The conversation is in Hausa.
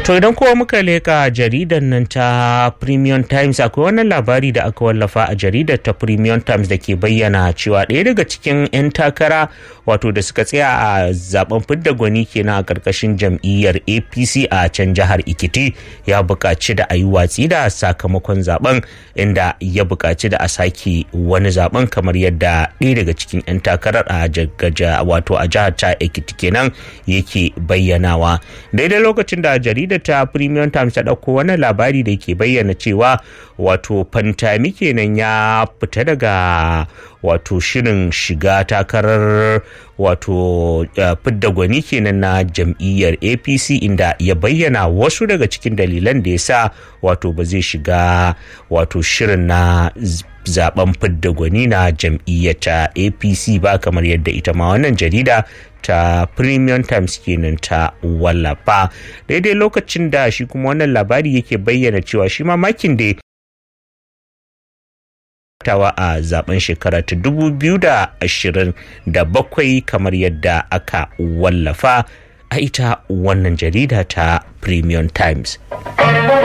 To idan kowa muka leka jaridar nan ta Premium Times akwai wannan labari da aka wallafa a jaridar ta Premium Times da ke bayyana cewa ɗaya daga cikin 'yan takara wato da suka tsaya a zaben fidda gwani kenan a ƙarƙashin jam'iyyar APC a can jihar Ikiti ya buƙaci da a yi watsi da sakamakon zaben inda ya buƙaci da a sake wani zaben kamar yadda ɗaya daga cikin 'yan takarar a wato a jihar ta Ikiti kenan yake bayyanawa daidai lokacin da jaridar ta premium times ta ɗauko wannan labari da ke bayyana cewa wato fantami kenan ya fita daga wato shirin shiga takarar wato fidda gwani kenan na jam'iyyar apc inda ya bayyana wasu daga cikin dalilan da ya sa wato ba zai shiga wato shirin na zaben fidda gwani na jam'iyyar ta apc ba kamar yadda ita ma wannan jarida ta premium times kenan ta wallafa daidai lokacin da shi kuma wannan labari yake bayyana cewa shi ma makin da tawa a zaben shekara ta 2027 kamar yadda aka wallafa a ita wannan jarida ta premium times